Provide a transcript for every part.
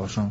Ọ̀ṣun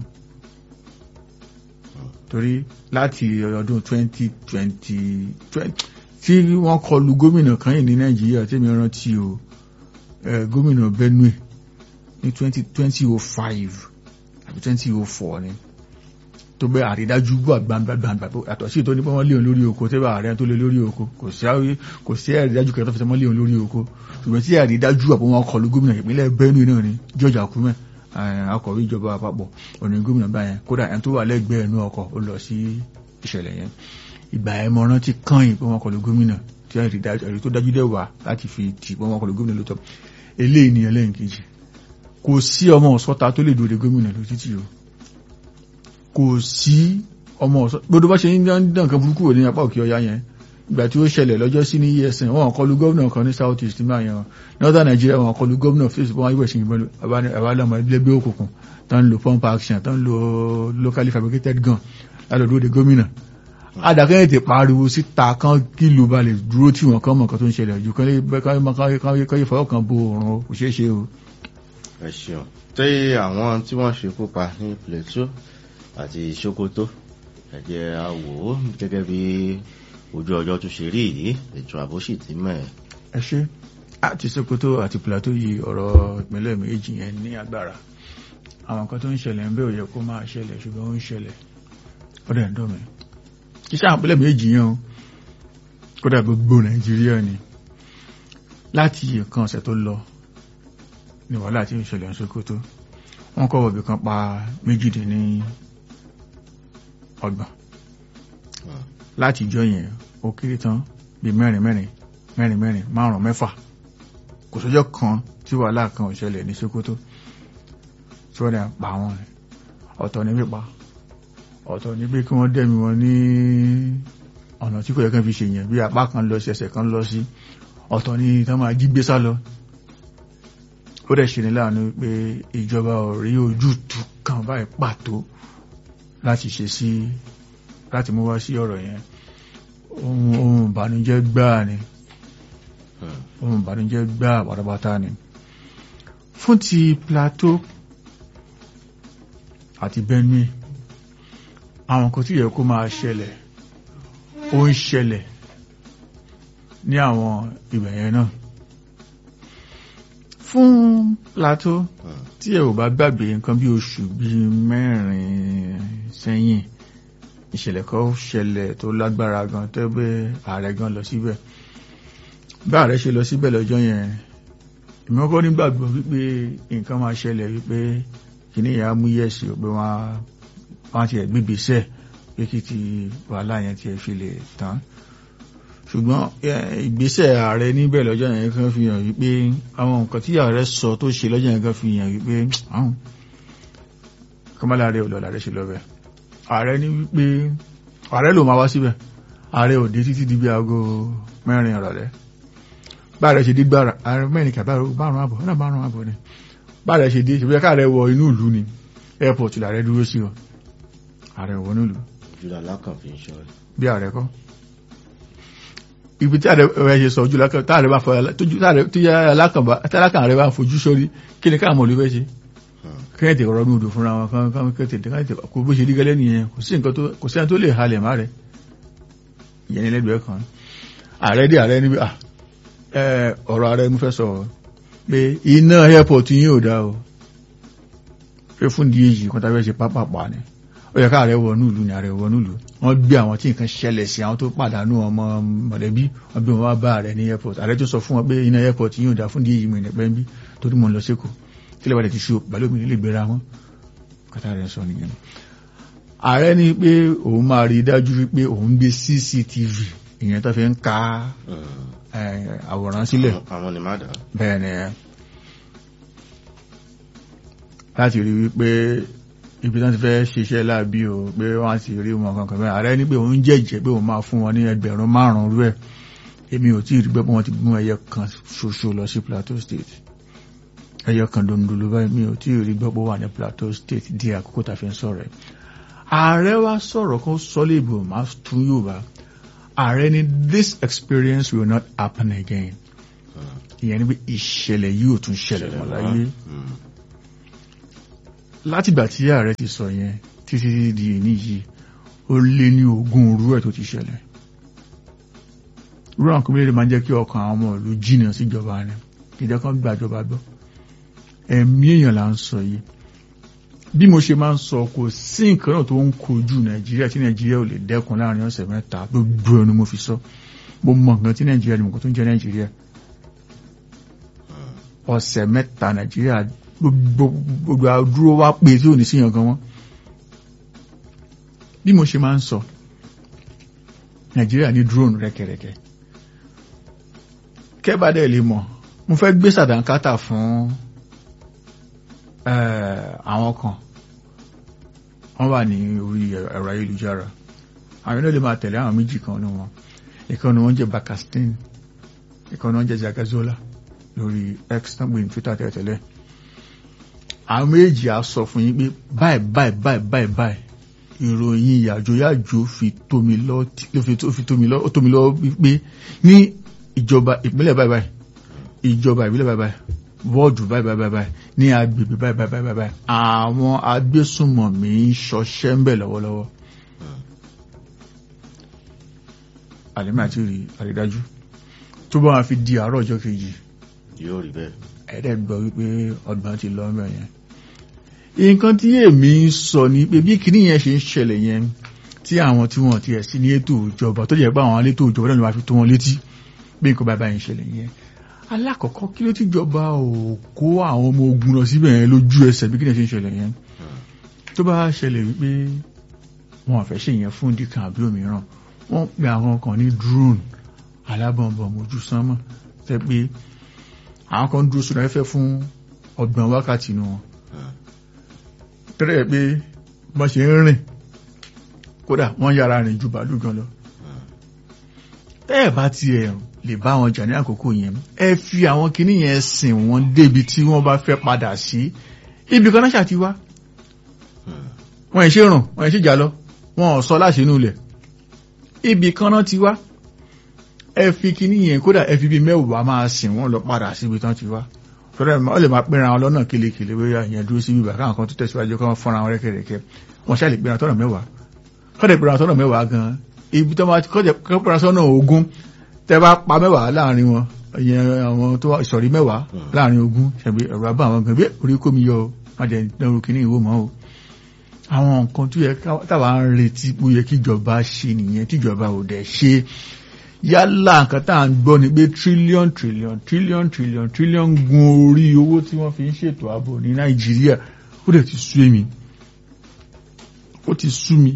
torí láti ọdún 2020 tí wọ́n kọlu gómìnà kan yìí ní Nàìjíríà tí mi rántí o gómìnà Benue ní 2005 àbí 2004 ni tó bẹ́ àrídájú gbọ́ gbàgbàgbà àtọ̀ sí tó ní pé wọ́n léon lórí oko tẹ́bà ààrẹ tó lé lórí oko kò sí àrídájú kẹta fẹ́ wọ́n léon lórí oko ṣùgbọ́n tí àrídájú àpò wọn kọlu gómìnà ìpínlẹ̀ Benue náà ni George Akume akọ̀wé ìjọba àpapọ̀ òní gómìnà báyẹn kódà ẹni tó wà lẹ́gbẹ̀ẹ́ ẹnu ọkọ̀ ó lọ sí ìṣẹ̀lẹ̀ yẹn ìgbà ẹ̀ mọ rántí kàn yìí pé wọ́n kọlu gómìnà tí ẹ̀rí tó dájú dẹ̀ wà láti fi tì pé wọ́n kọlu gómìnà lóòótọ́ eléyìí ni ẹlẹ́yìn kejì kò sí ọmọ ọ̀sọ́ta tó lè dòde gómìnà ló títì o kò sí ọmọ ọ̀sọ́ gbọdọ̀ bá ṣe ń dán kan burúkú ní apá òkè ọya yẹn ìgbà tí ó ṣẹlẹ̀ lọ́jọ́ sí ní esn wọn kọlu gómìnà kan ní south east máa yan northern nigeria wọn kọlu gómìnà fèsì pọ́n wáyé ìwẹ̀sìn ìbọn àbálọ́mọ ẹgbẹ́ òkùnkùn tó ń lo pump action tó ń lo locally fabricated gun lálọ́dún de gómìnà adàkẹ́yìn ti pariwo síta kan kí ló ba lè dúró tí wọn kàn mọ̀ kan tó ń ṣẹlẹ̀ jù kán yé fọwọ́ kan bo òrùn kò ṣeé ṣe o. ẹ ṣeun tí àwọn tí wọ́n ṣekú pa ní Plateau àti Sokoto ẹ jẹ́ a wò ó gẹ́gẹ́ bí ojú ọjọ́ tó ṣe rí yìí ètò ààbò sì ti mẹ́ ẹ̀. ẹ ṣe àti Sokoto àti Plateau yìí ọ̀rọ̀ ìpínlẹ̀ méjì yẹn ní agbára àwọn nǹkan tó ń ṣẹlẹ̀ ń bẹ́ ò yẹ kó máa ṣẹlẹ̀ ṣùgbọ́n ó ń ṣẹlẹ̀ ó dẹ̀ ń dùn mí iṣẹ́ àwọn ìpínlẹ̀ méjì yẹn o kódà gbogbo Nàìjíríà ni láti nǹkan ọ̀sẹ̀ tó lọ ní wàhálà tí ń ṣẹlẹ̀ ń Sokoto wọ́n kọ́ ọ̀bì kan pa méjìdínní ọgbọ̀n láti ìjọ yẹn ó kéré tán bí mẹ́rin mẹ́rin mẹ́rin mẹ́rin márùn mẹ́fà kò sọ́jọ́ kan tí wàhálà kan ò ṣẹlẹ̀ ní Sokoto tí wọ́n dẹ̀ pa wọn ọ̀tọ̀ ní pípa ọ̀tọ̀ ní pé kí wọ́n dẹ̀mí wọn ní ọ̀nà tí kò yẹ kán fi ṣèyàn bí apá kan lọ sí ẹsẹ̀ kan lọ sí ọ̀tọ̀ ní tán máa jí gbé sá lọ ó dẹ̀ ṣe ní láàánú pé ìjọba ò rí ojútùú kan báyìí pàtó láti ṣe sí láti mú wá sí ọ̀rọ̀ yẹn ohun ìbànújẹ́ gbáà ni ohun ìbànújẹ́ gbáà pátápátá ni fún ti Plateau àti Benue àwọn kan tí yẹ kó máa ṣẹlẹ̀ ó ń ṣẹlẹ̀ ní àwọn ibẹ̀ yẹn náà fún Plateau tí ẹ ò bá gbàgbé nǹkan bí oṣù bíi mẹ́rin sẹ́yìn ìṣẹ̀lẹ̀ kan ṣẹlẹ̀ tó lágbára gan tó gbé ààrẹ gan lọ síbẹ̀ bá ààrẹ ṣe lọ síbẹ̀ lọ́jọ́ yẹn ìmọ̀kọ́ nígbàgbọ́ wípé nǹkan máa ṣẹlẹ̀ wípé kìíní ìyá mú yẹ̀sì pé wọ́n ti ẹ̀ gbígbèsẹ̀ pé kí ti wàhálà yẹn ti ẹ̀ fi lè tán ṣùgbọ́n ìgbésẹ̀ ààrẹ níbẹ̀ lọ́jọ́ yẹn kan fi hàn wípé àwọn nǹkan tí ààrẹ sọ tó ṣe lọ́jọ́ yẹn kan fi hàn wípé àwọn kọ́mọ́láre ò lọ làrẹ ṣe lọ́bẹ̀ ààrẹ ní wípé ààrẹ ló máa wá síbẹ̀ ààrẹ ò dé títí di bí aago mẹ́rin ìrọ̀lẹ́ báàrẹ ṣe dé gbára ààrẹ mẹ́rin kà bárùn àbọ̀ náà bárùn àbọ̀ ni báàrẹ ṣe dé ṣe bí káàrẹ wọ inú ìlú ni airport làrẹ dúró sí ọ ààrẹ wọ inú ìlú jùlọ alákàn fi ń ṣọ ẹ. bí ààrẹ kọ́ ibi tí ààrẹ ṣe sọ ojú lákàn táàrẹ bá fọ tí alákàn rẹ bá fojú sórí kí ni káàmọ̀ ló fẹ́ ṣe kẹ́ẹ̀tì ọ̀rọ̀ ní odò fúnra wọn kan kan kẹ́ẹ̀tì kẹ́ẹ̀tì kò bó ṣe rí gẹ́lẹ́ nìyẹn kò sí nǹkan tó kò sí ẹni tó lè halẹ̀ má rẹ̀ ìyẹn ní lẹ́gbẹ̀ẹ́ kan ààrẹ dé ààrẹ níbi ọ̀rọ̀ ààrẹ mú fẹ́ sọ pé iná airport yín ò dá o pé fún di èyí kan tàbí ẹ ṣe pápápá ni ó yẹ káàrẹ wọnú ìlú ni ààrẹ wọnú ìlú wọn gbé àwọn tí nǹkan ṣẹlẹ̀ sí àwọn tó pàdánù ọmọ mọ̀lẹ́bí wọn bí wọn wá bá ààrẹ ní airport ààrẹ tó sọ fún wọn pé iná airport yín ò dá fún di èyí mọ̀ ìnẹ̀pẹ́ ń bí torí mo ń lọ sékòó tí lẹ́wàá ti ṣe balómi nílé gbéra wọn kátà rẹ̀ sọ nìyẹn ààrẹ ní pé òun máa rí dájú wípé òun gbé cctv ìyẹn tó fi ń ka àwòrán sílẹ̀ àwọn ni má dà. bẹ́ẹ̀ ni láti rí wípé ibi tán ti fẹ́ ṣiṣẹ́ láàbí o pé wọ́n ti rí wọn kankan bẹ́ẹ̀ ààrẹ ní pé òun jẹ́jẹ́ pé òun máa fún wọn ní ẹgbẹ̀rún márùn-ún rú ẹ̀ èmi ò tí ì rí pé wọ́n ti mú ẹyẹ kan ṣoṣo lọ sí Plateau State ẹyọ kan dondolo báyìí mi ò tí ì rí gbọ́pọ̀ wà ní Plateau State di àkókò tá a fi ń sọ̀rọ̀ ẹ̀ ààrẹ wa sọ̀rọ̀ kan sọ́lé ìbò máa tún yóò bá ààrẹ ni this experience will not happen again ìyẹn ni pé ìṣẹ̀lẹ̀ yìí ò tún ṣẹlẹ̀ mọ́ láyé látìgbà tí ààrẹ ti sọ yẹn títí di èní yìí ó lé ní ogún orú ẹ̀ tó ti ṣẹlẹ̀ irú àwọn kòmílẹ̀ máa ń jẹ́ kí ọkàn àwọn ọmọ ìlú jìnnà síjọba rẹ̀ ìjẹ́ kan gbàjọba gbọ́ ẹ̀mí èèyàn là ń sọ yìí bí mo ṣe máa ń sọ kò sí nǹkan náà tó ń kojú nàìjíríà tí nàìjíríà ò lè dẹ́kun láàrin ọ̀sẹ̀ mẹ́ta gbogbo ẹnu mo fi sọ mo mọ nǹkan tí nàìjíríà ni mo kò tó ń jẹ́ nàìjíríà ọ̀sẹ̀ mẹ́ta nàìjíríà gbogbo àdúró wá pé tí ò ní síyàn gan wọn bí mo ṣe máa ń sọ nàìjíríà ní drone rẹ́kẹrẹ́kẹ́ kẹ́bàdẹ̀ lè mọ̀ mo fẹ́ gbé sàdánkátà fún àwọn kan wọ́n wà ní orí ẹ̀rọ ayélujára àwọn náà lè máa tẹ̀lé àwọn méjì kan ní wọn ìkan ni wọ́n jẹ́ bakastin ìkan ni wọ́n jẹ́ zagazola lórí x náà gbé ní twitter tẹ́tẹ́lẹ̀ àwọn méjì á sọ fún yín pé báyìí báyìí báyìí báyìí báyìí ìròyìn yàjóyàjó fi tómi lọ fi tómi lọ ó tómi lọ pé ní ìjọba ìpínlẹ̀ báyìí báyìí ìjọba ìbílẹ̀ báyìí báyìí wọ́ọ̀dù báyìí báyìí báyìí ní agbègbè báyìí báyìí báyìí báyìí àwọn agbésùnmọ̀mí ń ṣọṣẹ́ ń bẹ̀ lọ́wọ́lọ́wọ́ àlẹ́mí àti rí àrídájú tó bá wọn fi di àárọ̀ ọjọ́ kejì yóò rí bẹ́ẹ̀ ẹ̀ẹ́dẹ́gbọ́ wípé ọgbọ̀n ti lọ mẹ́ yẹn nǹkan tí èmi ń sọ ni pé bí kìíní yẹn ṣe ń ṣẹlẹ̀ yẹn tí àwọn tí wọ́n ti ẹ̀ sí ní ètò ìjọba tó jẹ́ pé àwọn elétò ìjọba náà ló máa fi tó wọn létí bí nǹkan bàbá yẹn ṣẹlẹ̀ yẹn alákọ̀ọ́kọ́ kí ló ti jọba ò kó àwọn ọmọ ogun lọ síbẹ̀ yẹn lójú ẹsẹ̀ bí kìíní yẹn ṣe ń ṣẹlẹ̀ yẹn tó bá ṣẹlẹ̀ wípé wọn ò fẹ́ ṣe yẹn fún dìkan àbí òmíràn wọ́n pe àwọn kan ní drone alábọ̀nbọ̀n mojú sánmọ̀ tẹ́ pé àwọn kan dúró sódà fẹ́ fún ọgbọ̀n wákàtí nu wọn tẹ́rẹ̀ pé wọ́n ṣe ń rìn kódà wọ́n yára rìn ju bàálù gan lọ ẹ bá ti ẹ̀ lè bá wọn jà ní àkókò yẹn ẹ fi àwọn kinní yẹn sìn wọ́n débi tí wọ́n bá fẹ́ padà sí ibi kan náà ṣàti wá wọ́n ẹ̀ ṣe rùn wọ́n ẹ̀ ṣe jà lọ wọ́n ò sọ láṣẹ inú ilẹ̀ ibi kan náà ti wá ẹ fi kinní yẹn kódà ẹ fi bí mẹ́wàá máa sìn wọ́n lọ padà síbi tán ti wá fẹ́rẹ́ ọ lè máa pẹ́ra wọn lọ́nà kélekèlé bóyá ìyẹn dúró sí bíbà káwọn kan tó tẹ̀síwájú kọ́ fọ́nra wọn rẹ́kẹ̀rẹ́kẹ́ wọ́n ṣáà lè pẹ́ra tọ́nà mẹ́wàá kọ́dẹ̀ pẹ́ra tọ́nà mẹ́wàá gan ibi tó máa kọ́dẹ̀ pẹ́ra tọ́nà ogún tẹ́ bá pa mẹ́wàá láàrin wọn ìyẹn àwọn tó ìsọ̀rí mẹ́wàá láàrin ogún ṣàbí ẹ̀rọ abá àwọn gan bí orí kó mi yọ má jẹ́ dánwó kínní ìwò mọ́ o àwọn nǹkan tó yẹ táwa ń retí pé ó yẹ kíjọba ṣe nìyẹn tíjọba ò dẹ̀ ṣe yálà nǹkan tá à ń gbọ́ ni pé trillion trillion trillion trillion trillion gun orí owó tí wọ́n fi ń ṣètò ààbò ní nàìjíríà ó dẹ̀ ti sú èmi ó ti sú mi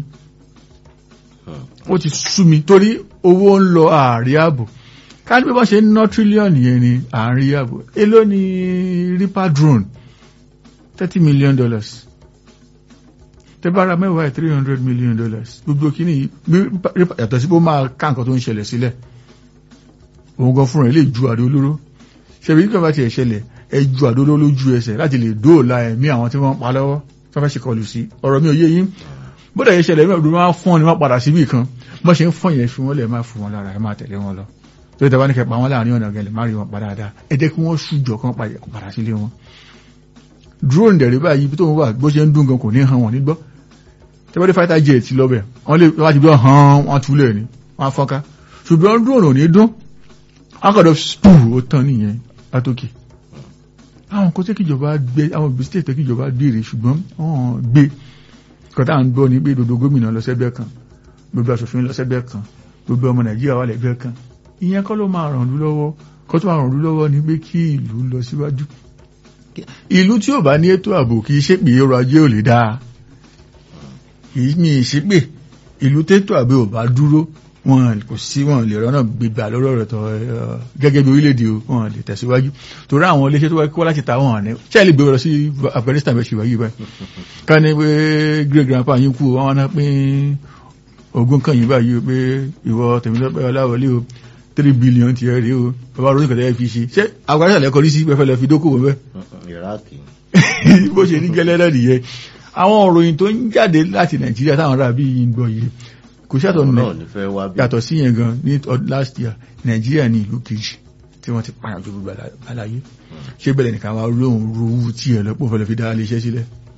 ó ti sú mi torí owó ń lọ ààrí ààbò ká ní bí wọ́n ṣe ń ná trillion yẹn ni ààrí ààbò èló ni reaper drone thirty million dollars tẹ́bára mẹ́wàá three hundred million dollars gbogbo kìíní yàtọ̀ sí pé ó máa ká nǹkan tó ń ṣẹlẹ̀ sílẹ̀ òun gan fúnra ẹ̀ lè ju àdó olóró ṣebí nígbà bá tiẹ̀ ṣẹlẹ̀ ẹ ju àdó olóró lójú ẹsẹ̀ láti lè dóòlà ẹ̀mí àwọn tí wọ́n pa lọ́wọ́ tó fẹ́ ṣe kọlù sí ọ̀rọ̀ mi ò yé yín bódà yẹn ṣẹlẹ̀ mẹ́rin máa fọ́n ni wọ́n padà síbì kan bọ́ ṣe ń fọ́n yẹn fi wọ́n lẹ̀ máa fún wọn lára ẹ máa tẹ̀lé wọn lọ tó tẹ́ bá ní kẹpa wọn láàrin ọ̀nà gẹ̀lẹ̀ má rí wọn padà dáa ẹ jẹ́ kí wọ́n ṣùjọ kan padà sílé wọn drone dẹ̀rẹ̀ báyìí ibi tó ń wà bó ṣe ń dún gan kò ní hàn wọ́n nígbọ́ tẹ́wọ́dé fighter jet lọ́bẹ̀ wọ́n lè wá ti bí hàn wọ́n túlẹ̀ ní wọ́n fọ́nká ṣùgbọ́n drone ò ní dún akọ̀dọ̀ spuu ó tán nìyẹn látòkè àwọn kò tẹ́ kíjọba gbé àwọn bistate tẹ́ kíjọba gbére ṣùgbọ́n wọ́n gbé kọ́tà ń gbọ́ ní pé dodo gómìnà lọ́sẹ̀gbẹ́ kan gbogbo aṣòfin lọ́sẹ̀gbẹ́ kan gbogbo ọmọ nàìjíríà wà lẹ́gbẹ́ kan ìyẹn kọ́ ló máa ràn lú lọ́wọ́ kọ́ tó máa ràn lú lọ́wọ́ ni pé kí ìlú lọ síwájú ìlú tí ò bá ní ètò ààbò kì í ṣe pé ọrọ̀ ajé ò lè dáa kìí mi ìṣípè ìlú tètò àbí ò bá dúró wọn kò sí wọn lè rọ́nà gbígbà lórí ọ̀rọ̀ tó gẹ́gẹ́ bí orílẹ̀-èdè wọn lè tẹ̀síwájú torí àwọn iléeṣẹ́ tó wá kí wọ́n láti ta wọn ní ṣẹ́ẹ̀lì gbé lọ sí Afghanistan bẹ́ẹ̀ ṣe wáyé báyìí ká ní pé great grandpa yín kú wọn náà pín ogún kan yín báyìí pé ìwọ Tèmítọ́pẹ́ Ọláwọlé o three billion ti rí o bàbá ronú kẹtẹ fi ṣe ṣé Afghanistan lẹ́kọ̀ọ́ rí sí pẹ́fẹ́ lọ fi dókòwò bẹ́ẹ̀ bó ṣe ní gẹ́lẹ́ náà nìyẹn àwọn òròyìn tó ń jáde láti nàìjíríà táwọn ará bí yìí ń gbọ́ yìí kò ṣàtọ̀ nù yàtọ̀ sí yẹn gan ní last year nàìjíríà ní ìlú kejì tí wọ́n ti pààyàn ju gbogbo àlàyé ṣé bẹ̀rẹ̀ nìkan wá lóhun rówú tí ẹ̀ lọ́pọ̀ fẹ́lẹ̀ fi dá iléeṣẹ́ sílẹ̀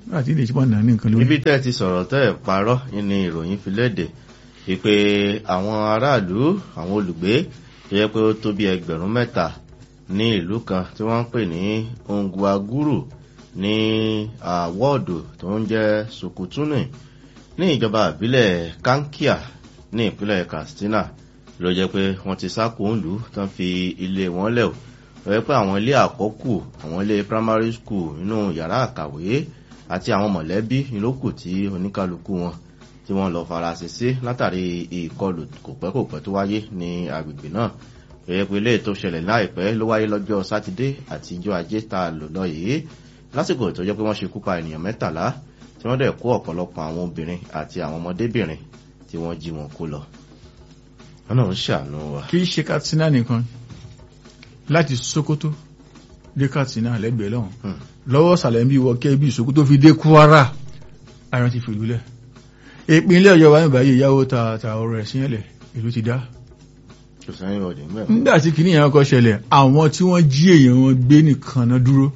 láti ilé ìṣẹ́pọ̀ náà ní nǹkan lórí. níbi tẹ́ ẹ ti sọ̀rọ̀ tẹ́ ẹ̀ parọ́ ní ìròyìn fi léde wípé àwọn aráàlú àwọn olùgbé tó yẹ pé ó tó bí ẹgbẹ̀rún mẹ́ta ní ìlú kan tí wọ́n ń pè ní ongwaguru ní wọ́ọ̀dù tó ń jẹ́ sukutuni ní ìjọba ìbílẹ̀ kankia ní ìpínlẹ̀ katsina ló jẹ́ pé wọ́n ti sá kóńlù tán fi ilé wọn lẹ̀ o lọ́wọ́ pé àwọn ilé àkọ́kù àwọn ilé primary school nínú yàrá àkàwé àti àwọn mọ̀lẹ́bí ìlókù tí oníkálukú wọn tí wọ́n lọ farasin sí látàrí ìkọlù kòpẹ́kòpẹ́ tó wáyé ní agbègbè náà lọ́wọ́ pé ilé tó ṣẹlẹ̀ láìpẹ́ ló wáyé lọ́jọ́ sátidé àti ijọ́ ajé tá a lò lọ yìí lásìkò tó jẹ́ pé wọ́n ṣekú pa ènìyàn mẹ́tàlá tí wọ́n dẹ̀ kó ọ̀pọ̀lọpọ̀ àwọn obìnrin àti àwọn ọmọdébìnrin tí wọ́n jí wọn kó lọ. wọn náà ń ṣàánú wa. kì í ṣe katsina nìkan láti sokoto dé katsina lẹ́gbẹ̀ẹ́ lọ́hùn lọ́wọ́ sàlẹ̀ bí wọ́kẹ́ bí sokoto fi dé kwara ayọ̀ ti fìlú lẹ̀ ìpínlẹ̀ ọ̀yọ́ wa nígbà yìí ìyàwó ta ta ọ̀rọ̀ ẹ̀sìn ẹ̀lẹ̀ ìlú ti dá. kò sẹ́yìn ọ̀dẹ̀ mẹ́rin. nígbà tí kìnìún yẹn kọ́ ṣẹlẹ̀ àwọn tí wọ́n jí èèyàn wọn gbé nìkan náà dúró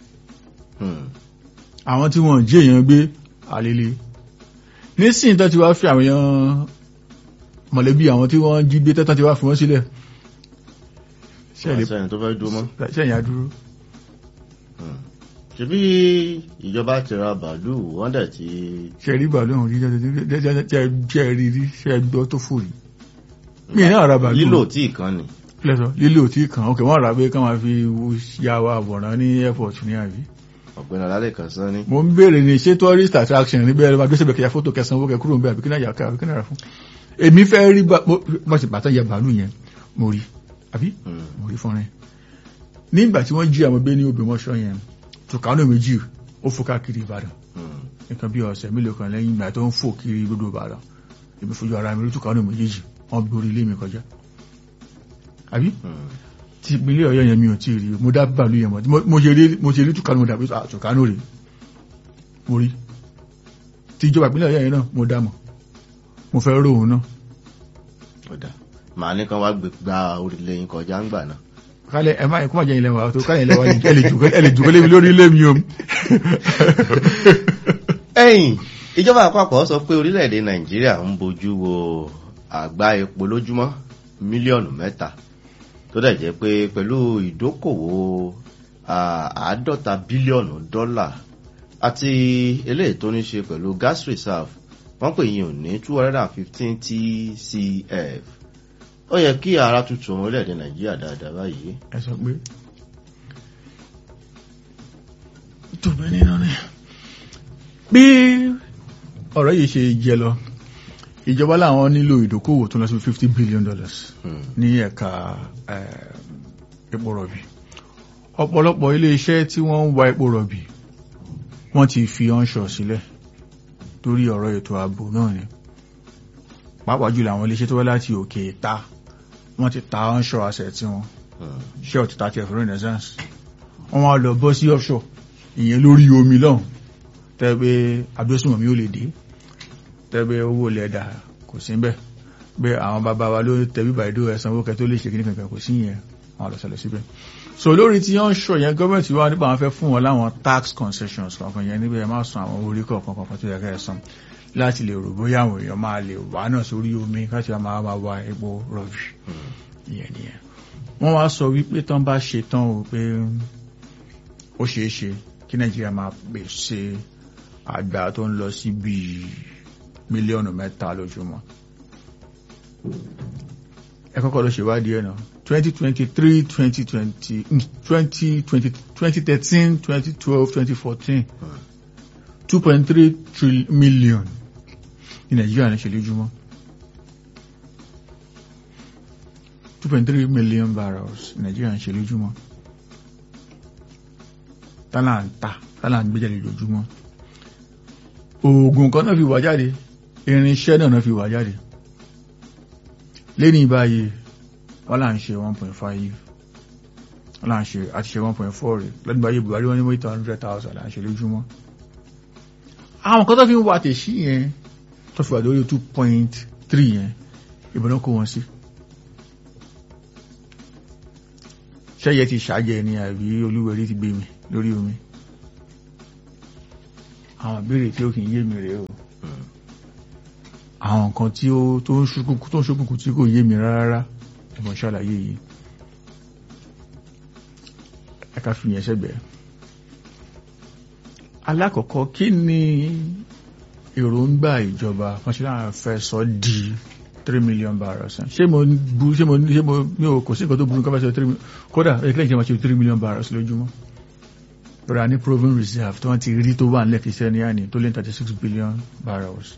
àwọn tí wọ́n jí èèyàn gbé àlele nísìnyí tó ti wá fi àwọn èèyàn mọ̀lẹ́bí àwọn tí wọ́n jí gbé tẹ́tàn ti wá fi wọ́n sílẹ̀ sẹ́yìn tó fẹ́ dúró mọ́. sẹ́yìn á dúró. ṣebí ìjọba ti ra bàálù wọ́n dẹ̀ ti. ṣe rí bàálù ọ̀hún rí jẹ́ rí rí ṣe gbọ́ tó fò rí. mi náà ra bàálù. lílò tí kan ni. lẹ́sọ̀ lílò tí kan ok wọ́n rà pé ká máa fi ya wa àwòrán ní airport ní àbí ọ̀gbẹ́ni alálẹ̀ kan sọ ní. mo ń béèrè ní ṣé tourist attraction níbẹ̀ ẹ̀rọ adúlọ́sẹ̀ bẹ̀kẹ̀ ya fótó kẹsàn-án owó kẹ kúrò ń bẹ̀ àbí kí náà yà ká àbí kí náà rà fún. èmi fẹ́ rí bá ṣe bàtà ya bàálù yẹn mo rí àbí mo rí fún rẹ. nígbà tí wọ́n jí àwọn bẹ́ẹ̀ ní Ògbómọ̀ṣọ́ yẹn tùkánù méjì ó fò káàkiri Ìbàdàn nǹkan bí ọ̀sẹ̀ mélòó kan lẹ́yìn ìgbà tó ń fò kiri gbogbo Ìbàdàn èmi fojú ara mi rí tùkánù méjèèjì wọ́n gborí ilé mi kọjá àbí ti ìpínlẹ̀ ọ̀yọ́ yẹn mi ò tí rí mo dá bàálù yẹn mọ̀ mo ṣe rí tùkánù dàbí tùkánù rè mo rí ti ìjọba ìpínlẹ̀ ọ̀yọ́ yẹn náà mo dá mọ̀ mo fẹ́ rò òun náà. ọ̀dà màá ní kan wá gba orílẹ̀ yín kọjá ń gbà náà. kálẹ̀ ẹ máa kó má jẹ́ ilẹ̀ wa tó kálẹ̀ ilẹ̀ wa ẹ lè jùkọ́ lébi lórí ilé mi o. ẹ̀yìn ìjọba àpapọ̀ sọ pé orílẹ̀-èdè nàìjíríà ń bójú wo àgbá epo lójúmọ́ mílíọ̀nù mẹ́ta tó dẹ̀ jẹ́ pé pẹ̀lú ìdókòwò àádọ́ta bílíọ̀nù dọ́là àti eléyìí tó ní ṣe pẹ̀lú gas reserve wọ́n pè yín ò ní two hundred and fifteen tcf ó yẹ kí ara tuntun orílẹ̀-èdè nàìjíríà dáadáa báyìí. ẹ sọ pé tóbi nínú ni bí ọ̀rọ̀ yìí ṣe jẹ lọ ìjọba làwọn nílò ìdókòwò tó lọ sí fifty billion dollars ní ẹ̀ka epo rọ̀bì ọ̀pọ̀lọpọ̀ ilé iṣẹ́ tí wọ́n ń wa epo rọ̀bì wọ́n ti fi onshore sílẹ̀ torí ọ̀rọ̀ ètò ààbò náà ni pàápàá jùlọ àwọn ilé iṣẹ́ tó wá láti òkè ta wọ́n ti ta onshore asset tí wọ́n shell ti ta tiẹ̀ fún renaissance wọ́n wá lọ bọ́ sí offshore ìyẹn lórí omi lọ́hùn tẹ́gbẹ́ abdulsùnmọ̀mí ò lè dé tẹ́gbẹ́ owó lẹ́dà kò sí bẹ́ẹ̀ bẹ́ẹ̀ àwọn bàbá wa ló tẹ̀bí bàìdó ẹ̀sán owó kẹtó lè ṣe kí nìkan kò sí yẹn wọn àlọ́sẹ̀lẹ̀ síbẹ̀ so lórí tí wọ́n ń ṣọ yẹn gọ́ọ̀mẹ̀ntì wa nípa àwọn fẹ́ fún wọn láwọn tax concessions kankan yẹn níbẹ̀ má san àwọn orí kọ̀ọ̀kan kankan tó yẹ ká ẹ̀ san láti lè rò bóyá àwọn èèyàn máa lè wà náà sórí omi láti máa máa wa epo rọ̀bì ìyẹn nìyẹn wọ́n wá sọ wípé tán bá ṣe tán o pé ó ṣeé ṣe kí nàìjíríà máa pèsè àgbà tó ń lọ sí bíi mílíọ̀nù mẹ́ta lójúmọ́ ẹ kọ́kọ́ lọ ṣèwádìí ẹ̀ náà twenty twenty three twenty twenty twenty twenty twenty thirteen twenty twelve twenty fourteen two point three million ní nàìjíríà ní ṣe lójúmọ́ two point three million barrels ní nàìjíríà ní ṣe lójúmọ́ tálà ń ta tálà ń gbé jáde lójúmọ́ oògùn kan náà fi wà jáde irinṣẹ́ náà náà fi wà jáde lẹ́ni báyìí wọ́n là ń ṣe 1.5 wọ́n là ń ṣe àti ṣe 1.4 rẹ̀ lẹ́ni báyìí buhari wọ́n ní mọ́ 800,000 là ń ṣe lójúmọ́ àwọn kan tó fi ń wà tèṣí yẹn tó fi wà lórí 2.3 yẹn ìbọn náà kó wọn sí ṣẹ́yẹ ti ṣàjẹ́ ni àbí olúwẹ̀rí ti gbé mi lórí omi àwọn ìbéèrè tí ó kì í yé mi rèé o Mm. àwọn nǹkan tí ó tó ń ṣókùnkùn tó ń ṣókùnkùn tí kò yé mi rárá ẹ̀mọ̀ ṣàlàyé yìí ẹ ká fi yẹn sẹ́gbẹ̀ẹ́ alákọ̀ọ́kọ́ kí ni èròǹgbà ìjọba fọ́nṣẹ́lá fẹ́ sọ di three million barrels ṣé mo bu ṣé mo ṣé mo mi ò kò sí nǹkan tó burú kọ́ fẹ́ sọ three million kódà ẹ̀kílẹ̀ ìjọba ṣe three million barrels lójúmọ́ lọ́ra ní proven reserve tí wọ́n ti rí tó wà nílẹ̀ kìí ní àní tó lé thirty six billion barrels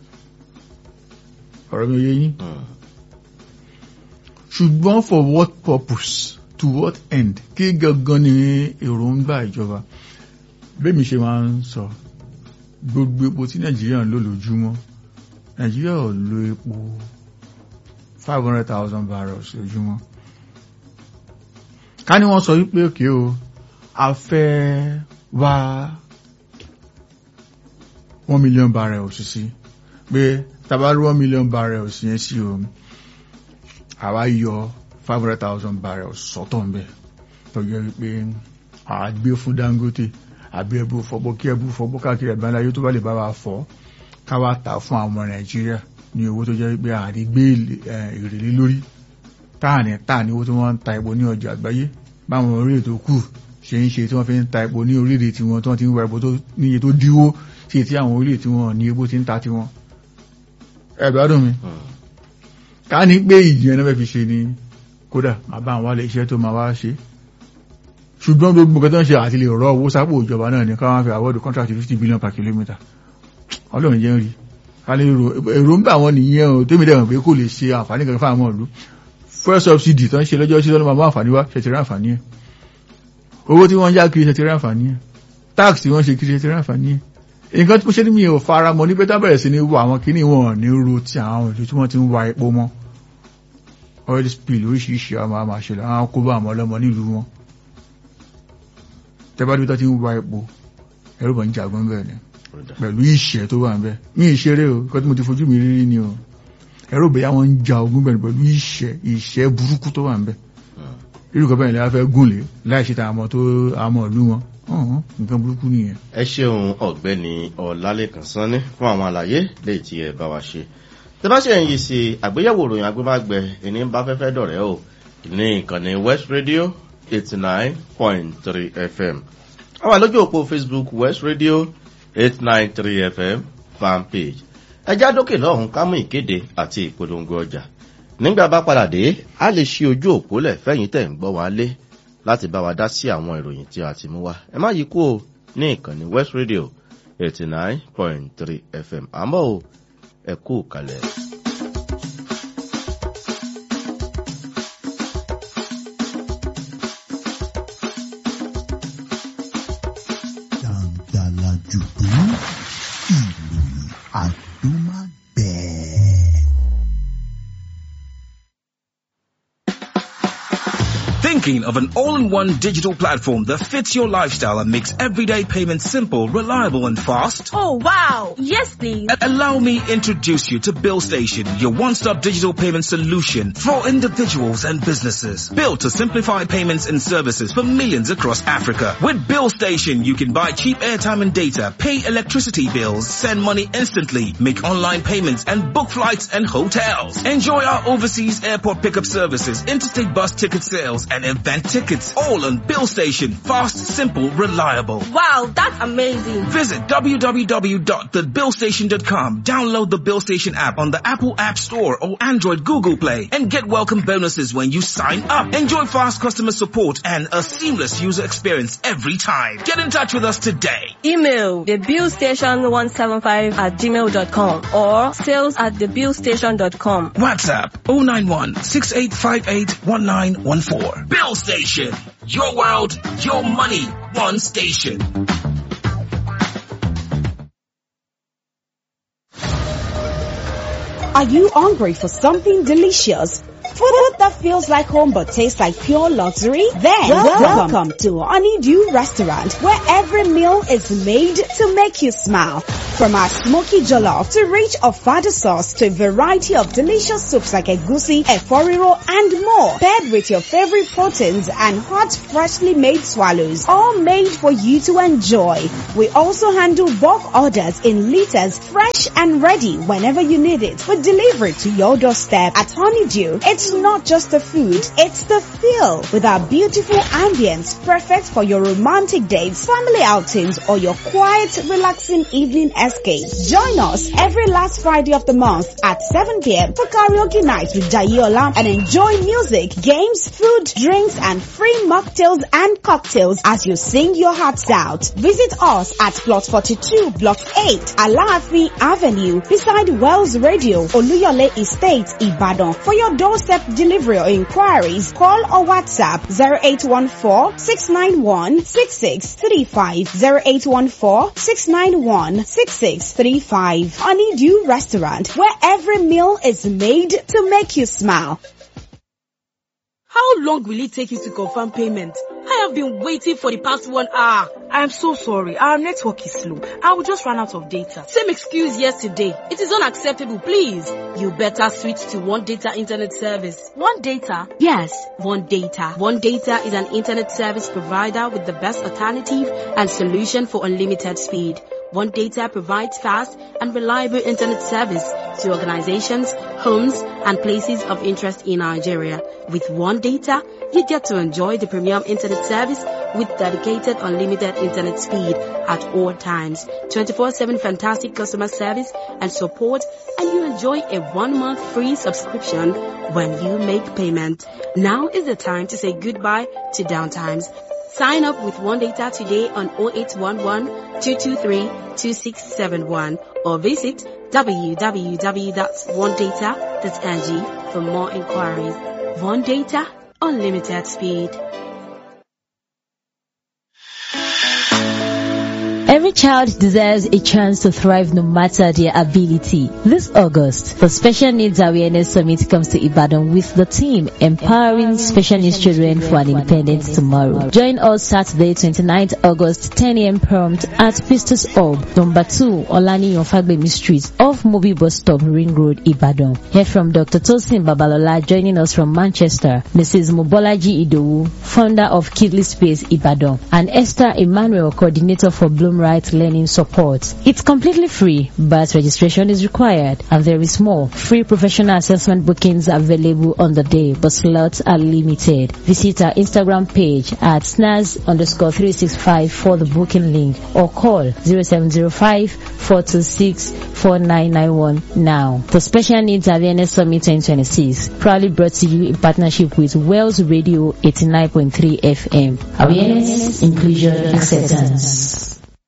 ọ̀rọ̀ mi ò yé yín Mm. ṣùgbọ́n for what purpose to what end kí gangan ni èròǹgbà ìjọba bẹ́ẹ̀ mi ṣe máa ń sọ gbogbo epo tí nàìjíríà ń lò lójúmọ́ nàìjíríà ò lo epo five hundred thousand barrels lójúmọ́ ká ní wọ́n sọ wípé òkè o a fẹ́ wá one million barrels sí pé tabarí one million barrels yẹn sí o àwa yọ five hundred thousand barrels sọ́tọ̀ ń bẹ̀ tó yẹ wípé àá gbé fún Dangote àbí ẹbú fọbọ kí ẹbú fọbọ káàkiri àgbáńlá yóò tó bá lè bá wa fọ káwá tà fún àwọn ọmọ Nàìjíríà ní owó tó jẹ́ wípé àrí gbé èrè lé lórí táàní táàní owó tí wọ́n ń ta epo ní ọjà àgbáyé báwọn orílẹ̀ tó kù ṣe ń ṣe tí wọ́n fi ń ta epo ní orílẹ̀ tí wọ́n tí wọ́n ti ń wa epo tó níye tó díwó sí ti àwọn orílẹ̀ tí wọ́n ní epo ti ń ta tiwọn. ẹ gbádùn mi Mm. ká ní pé ìjìyàn náà fẹ́ fi ṣe ni kódà máa bá àwọn alẹ́ iṣẹ́ tó máa wá ṣe ṣùgbọ́n gbogbo nǹkan tó ń ṣe àti lè rọ owó sápò ìjọba náà ní káwọn fi àwọ́dù contract fifty billion per kilometre ọlọ́run jẹ́ ń rí ká lè ro èròǹgbà wọn nìyẹn o tèmi dẹ̀ mọ̀ pé kò lè ṣe àǹfààní kankan fáwọn ìlú fuel subsidy tó ń ṣe lọ́jọ́ sí lọ́nà máa mú àǹfààní wá ṣe ti rí àǹfààní ẹ̀ owó tí wọ́n ń yá kiri ṣe ti rí àǹfààní ẹ̀ tax tí wọ́n ṣe kiri ṣe ti rí àǹfààní ẹ̀ nǹkan tí mo ṣe ní mi ò fara mọ́ ní pẹ́tà bẹ̀rẹ̀ sí ní wo àwọn kíní wọn ní ro ti àwọn ìlú tí wọ́n ti ń wa epo mọ́ oil spill oríṣiríṣi àwọn àmà ṣẹlẹ̀ àwọn kó bá àwọn ọlọ́mọ nílùú wọn tẹ́bá tó ti ń wa epo ẹ̀rọ bọ̀ ń jagun bẹ́ẹ̀ ni Ó dà. pẹ̀lú ìṣẹ́ tó wà ń bẹ́ẹ̀ ní ìṣeré o kọ́ tí mo ti fojú mi rírí ni o ẹ̀rọ bẹ̀yà wọn ń ja ogun bẹ́ẹ̀ ni pẹ̀lú ìṣẹ́ ìṣẹ́ burúkú tó wà ń bẹ́ẹ̀ Mm. irú kan bẹ́ẹ̀ ni a fẹ́ gùn lé láì ṣe tàwọn tó àmọ́ ìlú wọn ọ̀hún nǹkan burúkú nìyẹn ẹ ṣeun ọ̀gbẹ́ni ọlálẹ́kan sanni fún àwọn àlàyé léyìí tí ẹ bá wa ṣe tẹ bá ṣe ń yí sí àgbéyẹ̀wò ìròyìn agbémágbẹ ẹni bá fẹ́fẹ́ dọ̀rẹ́ o ní ìkànnì west radio eighty nine point three fm a wà lójú òpó facebook west radio eight nine three fm fanpage ẹjá dókè lọ́hùn ká mú ìkéde àti ìpolongo ọjà nígbà bá padà dé a lè ṣí ojú òpó lẹ̀ fẹ́yìn tẹ̀ ń gbọ́ wá lé láti bá wa dá sí àwọn ìròyìn tí a ti mú wá ẹ má yí kú o ní ìkànnì west radio eighty nine point three fm àmọ́ o ẹ kú kalẹ̀. Dàǹdàlà jùdú ìròyìn àdúmágbẹ̀ẹ́. Thinking of an all-in-one digital platform that fits your lifestyle and makes everyday payments simple, reliable and fast? Oh wow! Yes please! A- Allow me introduce you to BillStation, your one-stop digital payment solution for individuals and businesses. Built to simplify payments and services for millions across Africa. With BillStation, you can buy cheap airtime and data, pay electricity bills, send money instantly, make online payments and book flights and hotels. Enjoy our overseas airport pickup services, interstate bus ticket sales and event tickets. All on BillStation. Fast, simple, reliable. Wow, that's amazing! Visit www.thebillstation.com. Download the BillStation app on the Apple App Store or Android Google Play and get welcome bonuses when you sign up. Enjoy fast customer support and a seamless user experience every time. Get in touch with us today. Email thebillstation175 at gmail.com or sales at thebillstation.com. WhatsApp 091 6858 1914. Bill Station. Your world, your money, one station. Are you hungry for something delicious? Food that feels like home but tastes like pure luxury? Then welcome, to Honeydew Restaurant where every meal is made to make you smile. From our smoky jollof to rich ofada sauce to a variety of delicious soups like egusi, eforiro, and more, paired with your favorite proteins and hot, freshly made swallows, all made for you to enjoy. We also handle bulk orders in liters, fresh and ready whenever you need it. We deliver it to your doorstep at Honeydew. It's not just the food, it's the feel with our beautiful ambience, perfect for your romantic dates, family outings, or your quiet, relaxing evening escape. Join us every last Friday of the month at 7 p.m. for karaoke night with Jayola and enjoy music, games, food, drinks, and free mocktails and cocktails as you sing your hearts out. Visit us at Plot 42, Block 8, Alaafi Avenue, beside Wells Radio, Oluyole Estate, Ibadan. For your doorstep delivery or inquiries, call or WhatsApp 0814-691-6635, 0814-691-6635. Honeydew Restaurant, where every meal is made to make you smile. How long will it take you to confirm payment? I have been waiting for the past one hour. I am so sorry. Our network is slow. I will just run out of data. Same excuse yesterday. It is unacceptable, please. You better switch to One Data Internet Service. One Data? Yes, One Data. One Data is an internet service provider with the best alternative and solution for unlimited speed. One Data provides fast and reliable internet service to organizations, homes, and places of interest in Nigeria. With One Data, you get to enjoy the premium internet service with dedicated unlimited internet speed at all times, 24-7 fantastic customer service and support, and you enjoy a one-month free subscription when you make payment. Now is the time to say goodbye to downtimes. Sign up with One Data today on 0811 223 2671 or visit www.onedata.ng for more inquiries. One Data, unlimited speed. Every child deserves a chance to thrive no matter their ability. This August, the Special Needs Awareness Summit comes to Ibadan with the team empowering special needs children for an independent tomorrow. Join us Saturday 29th August 10 a.m. prompt at Pistos Hub, number 2 Olani Fagbemi Street off Mobi Bus Stop Ring Road, Ibadan. Hear from Dr. Tosin Babalola joining us from Manchester, Mrs. Mobolaji Idowu, founder of Kidley Space Ibadan, and Esther Emmanuel, coordinator for Bloom Right Learning Support. It's completely free, but registration is required, and there is more. Free professional assessment bookings available on the day, but slots are limited. Visit our Instagram page at snaz underscore 365 for the booking link or call 0705 426 4991 now. The Special Needs Awareness Summit 2026 proudly brought to you in partnership with Wells Radio 89.3 FM. Awareness, inclusion, acceptance.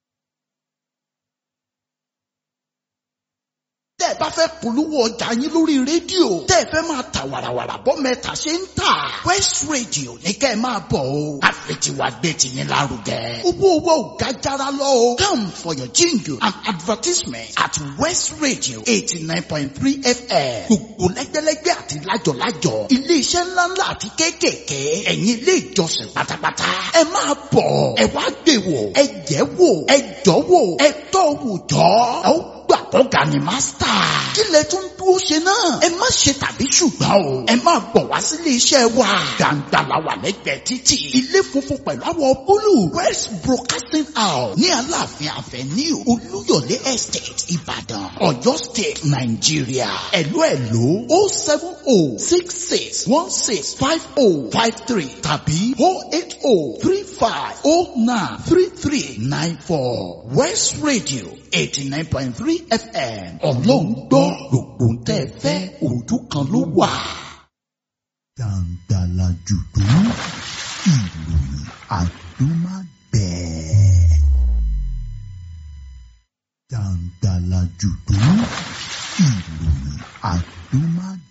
tẹ́ ẹ bá fẹ́ polówó ọjà yín lórí rédíò tẹ́ ẹ fẹ́ máa ta wàràwàrà bọ́ mẹ́ta ṣe ń tà West Radio ní kẹ́ ẹ máa bọ̀ o àfẹtiwa gbé tiyín lárugẹ owó owó ò ga jara lọ o come for your jingle and advertisement at West Radio eighty nine point three FM gbogbo lẹ́gbẹ́lẹ́gbẹ́ àti lájọ̀lájọ̀ iléeṣẹ́ ńláńlá àti kéékèèké ẹ̀yin ilé ìjọsìn pátápátá ẹ máa bọ̀ ẹ wá gbé wò ẹ jẹ́ wò ẹ jọ́ wò ẹ tọ́ wò jọ́ ẹ ó gbà kọ́ga ni mástà. kí lẹ tún dúró ṣe náà. ẹ má ṣe tàbí ṣùgbọ́n o. ẹ máa bọ̀ wá sílé iṣẹ́ wa. gbàǹgbà la wà lẹ́gbẹ̀ẹ́ títì. ilé funfun pẹ̀lú àwọ̀ búlù. west broadcasting house ní aláàfin avenue olúyọ̀lé estate ìbàdàn ọ̀yọ́ state nàìjíríà. ẹ̀lú ẹ̀lú o seven o six six one six five o five three tàbí o eight o three five o nine three three nine four west radio eighty nine point three fm ọlọ́run gbọ́ gbogbo ń tẹ́ fẹ́ ojú kan ló wà. Dàǹdàlà jùdú ìròyìn àdúmágbẹ̀ẹ́. Dàǹdàlà jùdú ìròyìn àdúmágbẹ̀ẹ́.